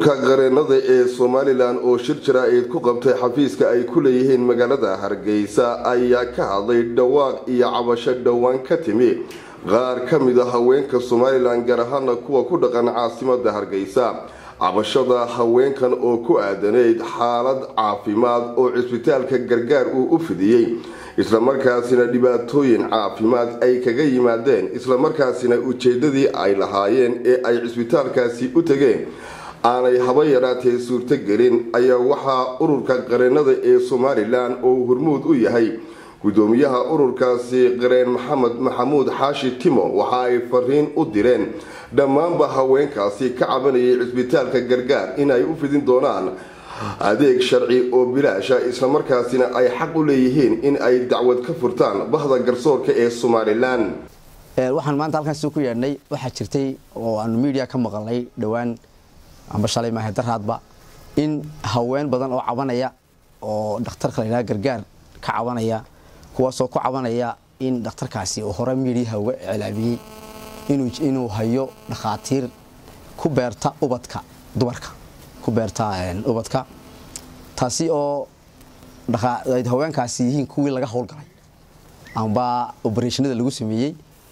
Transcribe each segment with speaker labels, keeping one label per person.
Speaker 1: ururka qareenada ee somalilan oo shir jaraa'id ku qabtay xafiiska ay ku leeyihiin magaalada hargeysa ayaa ka hadlay dhawaaq iyo cabasho dhowaan ka timi qaar ka mid a haweenka somalilan gaar ahaana kuwa ku dhaqan caasimada hargeysa cabashada haweenkan oo ku aadanayd xaalad caafimaad oo cisbitaalka gargaar uu u fidiyey islamarkaasina dhibaatooyin caafimaad ay kaga yimaadeen islamarkaasina ujeedadii ay lahaayeen ee ay cisbitaalkaasi u tegeen aanay haba yaraatee suurtogelin ayaa waxaa ururka qareenada ee somalilan oo hormuud u yahay gudoomiyaha ururkaasi qareen maxamed maxamuud xaashi timo waxa ay fariin u direen dhammaanba haweenkaasi ka cabanayay cisbitaalka gargaar inay u fidin doonaan adeeg sharci oo bilaasha islamarkaasina ay xaq u leeyihiin in ay dacwad ka furtaan bahda garsoorka ee somalilan
Speaker 2: waxaan maanta halkaas ku yeedhnay waxaa jirtay oo aanu miidiya ka maqalnay dhowaan amba shalay maahe daraadba in haween badan oo cabanaya oo dhakhtarka la yidhaha gargaar ka cabanaya kuwaasoo ku cabanaya in dhakhtarkaasi uu hore miidiyaha uga iclaamiyey inuu hayo dhakhaatiir ku beerta ubadka dumarka ku beerta ubadka taasi oo haweenkaasi yihiin kuwii laga howlgalay amba obereshinada lagu sameeyey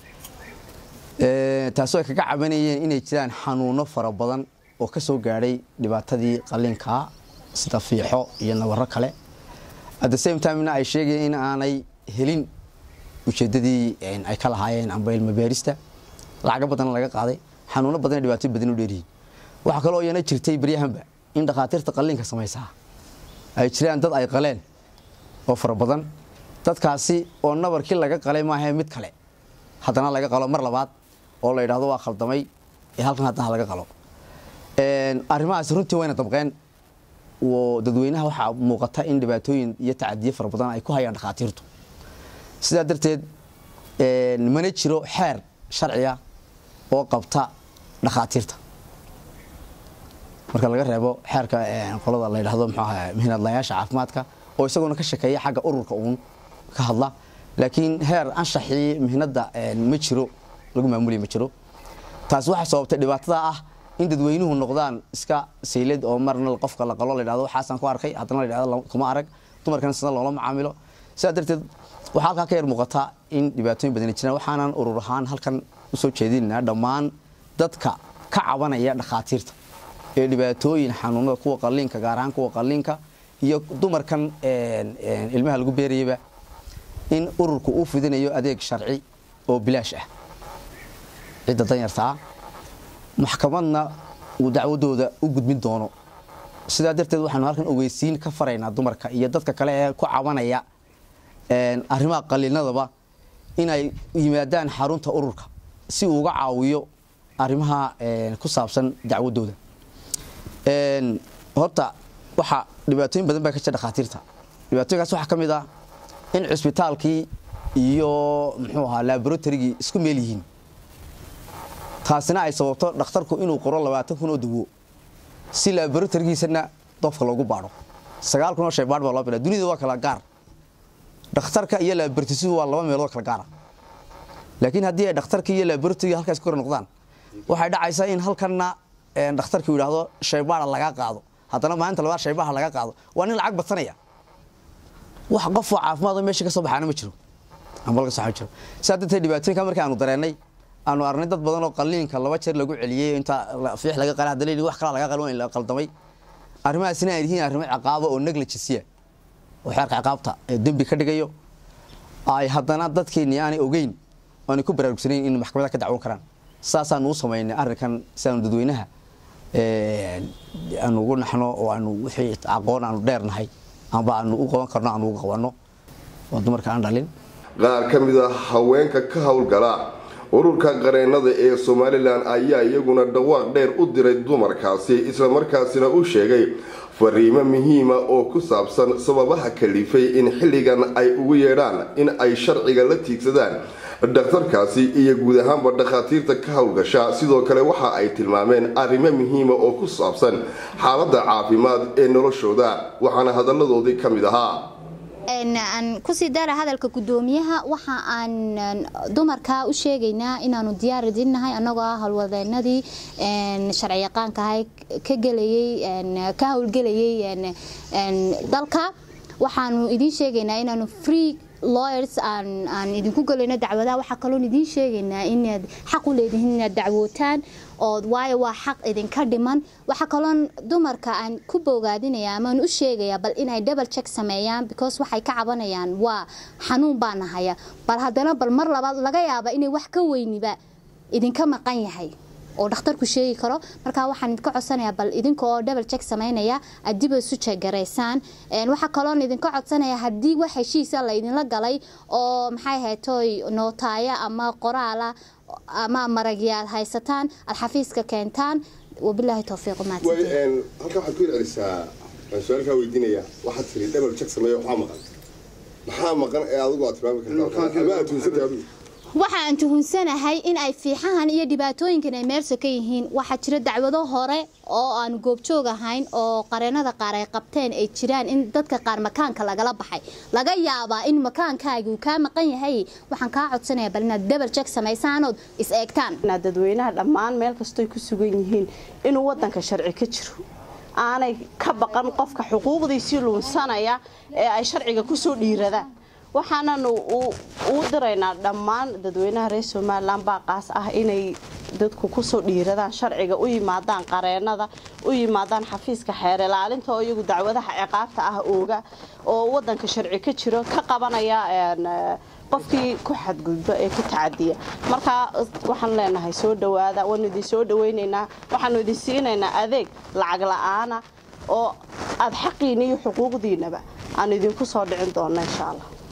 Speaker 2: taasoo ay kaga cabanayeen inay jiraan xanuuno fara badan oo ka soo gaadhay dhibaatadii qalinka sida fiixo iyo nabaro kale at the same timena ay sheegayeen in aanay helin ujeedadii ay ka lahaayeen amba ilmabeerista lacago badanna laga qaaday xanuuno badan dhibaato badan u dheeryihiin waxaa kaloo iyana jirtay baryahanba in dhakhaatiirta qalliinka samaysaa ay jiraan dad ay qaleen oo fara badan dadkaasi oo nabarkii laga qalay maahae mid kale haddana laga qalo mar labaad oo la yidhahdo waa khaldamay ee halkan haddana laga qalo arrimahaasi runtii wayna dabqeen dadweynaha waxaa muuqata in dhibaatooyin iyo tacadiye fara badan ay ku hayaan dhakhaatiirtu sidaa darteed mana jiro xeer sharciga oo qabta dhakhaatiirta marka laga reebo xeerka qolada la yidhahdo mxuu aha mihinadlayaasha caafimaadka oo isaguna ka shakeeya xagga ururka uun ka hadla laakiin heer anshaxii mihnada ma jiro lagu maamulaya ma jiro taasi waxay sababtay dhibaatada ah in dadweynuhu noqdaan iska saylad oo marna qofka la qalo la yidhahdo waxaasaan ku arkay haddana la yidhahdo kuma arag dumarkana sida loola macaamilo sidaa darteed waxaa halkaa ka yar muuqata in dhibaatooyin badani jiraan waxaanan urur ahaan halkan usoo jeedinanaa dhammaan dadka ka cabanaya dhakhaatiirta ee dhibaatooyin xanuunada kuwa qaliinka gaar ahaan kuwa qaliinka iyo dumarkan ilmaha lagu beerayaba in ururku uu fidinayo adeeg sharci oo bilaash ah cidda danyartaa maxkamadna uu dacwadooda u gudbin doono sidaa darteed waxaanu halkan ogeysiin ka faraynaa dumarka iyo dadka kale ee ku cabanaya arrimaha qaliinadaba inay yimaadaan xarunta ururka si uu uga caawiyo arrimaha ku saabsan dacwadooda horta waxaa dhibaatooyin badan baa ka jira dhakhaatiirta dhibaatooyinkaas waxaa ka mid ah in cisbitaalkii iyo muxuu ahaa laboratorygii isku meel yihiin taasina ay sababto dhakhtarku inuu qoro labaatan kun oo dawo si laboratorigiisana dofka loogu baadho sagaal kun oo shay baadh baa loo bina dunida waa kala gaar dhakhtarka iyo laboratorisidu waa laba meelood kala gaara laakiin haddii ay dhakhtarka iyo laboratoriga halkaas ku kor noqdaan waxay dhacaysaa in halkanna dhakhtarku yidhaahdo shaybaada lagaa qaado haddana maalinta labaad shaybaha laga qaado waa nin lacag badsanaya wax qofoo caafimaad oo meesha ka soo baxaana ma jiro amba laga soo jiro sidaa darteed dhibaatooyinka markii aanu dareennay aanu arnay dad badan oo qaliinka laba jeer lagu celiyey inta fiix laga qalay hadda leeyihi wax kala laga qalin la qaldamay arrimahaasina ay yihiin arrimo ciqaabo oo negligence oo xeerka ciqaabta ee dembi ka dhigayo ay haddana dadkeenni aanay ogeyn aanay ku baraarugsanayn in maxkamada ka dacwon karaan saasaanu u samaynay arrinkan si aanu dadweynaha aanu ugu naxno oo aanu wixii aqoon aanu dheernahay amba aanu u qaban karno aanu uga qabanno oo dumarka aan dhalin
Speaker 1: qaar ka mid a haweenka ka howlgala ururka qareenada ee somalilan ayaa iyaguna dhawaaq dheer u diray dumarkaasi islamarkaasina u sheegay fariimo muhiima oo ku saabsan sababaha kalifay in xilligan ay ugu yeedhaan in ay sharciga la tiigsadaan dhakhtarkaasi iyo guud ahaanba dhakhaatiirta ka howlgasha sidoo kale waxa ay tilmaameen arrimo muhiima oo ku saabsan xaaladda caafimaad ee noloshooda waxaana hadalladoodii ka mid ahaa
Speaker 3: aan kusii dara hadalka gudoomiyaha waxa aan dumarka u sheegaynaa inaanu diyaar idinnahay annagoo ah howlwadeenadii sharci yaqaankahay ka gelayay ka howlgelayay dalka waxaanu idiin sheegaynaa inaanu free lawyers aan aan idinku gelayno dacwadaha waxaa kaloon idiin sheegaynaa inaad xaq u leedihiin inaad dacwootaan oo waayo waa xaq idinka dhiman waxaa kaloon dumarka aan ku boogaadinaya amaan u sheegaya bal inay double check sameeyaan because waxay ka cabanayaan waa xanuun baa nahaya bal haddana bal mar labaad laga yaaba inay wax ka weyniba idinka maqan yahay oo dhakhtarku sheegi karo markaa waxaan idinka codsanayaa bal idinka oo double check sameynaya aad dib isu jeegaraysaan waxaa kaloon idinka codsanaya haddii wax heshiisa laydinla galay oo maxay haytoy nootaaya ama qoraala ama maragyaad haysataan aad xafiiska keentaan wabilaahi towfiiq
Speaker 1: halkan waxaad ku celcelisaa waan su-aalkaa weydiinaya waxaad tiri double check sameeya waxaa maqan maxaa maqan ee adigu aad tilmaami kartaa ama aad tuunsantay adigu
Speaker 3: waxa aan tuhunsanahay in ay fiixahan iyo dhibaatooyinkan ay meersa ka yihiin waxaa jira dacwado hore oo aan goobjoog ahayn oo qareenada qaar ay qabteen ay jiraan in dadka qaar makaanka lagala baxay laga yaabaa in makaankaagi uu kaa maqan yahay waxaan kaa codsanaya bal inaad double check samaysaanood is eegtaan
Speaker 4: dadweynaha dhammaan meel kastoy ku sugan yihiin inuu wadanka sharci ka jiro aanay ka baqan qofka xuquuqdiisii luunsanaya ee ay sharciga kusoo dhiiradaan waxaananu uu diraynaa dhammaan dadweynaha reer somalilan baaqaas ah inay dadku kusoo dhiiradaan sharciga u yimaadaan qareenada u yimaadaan xafiiska xeer ilaalinta oo iyagu dacwadaha ciqaabta ah ooga oo wadanka sharci ka jiro ka qabanaya qofkii ku xadgudba ee ku tacadiya markaa waxaan leenahay soo dhawaada waanu idin soo dhawaynaynaa waxaanu idin siinaynaa adeeg lacag la-aana oo aada xaqiina iyo xuquuqdiinaba aanu idinku soo dhicin doona insha allah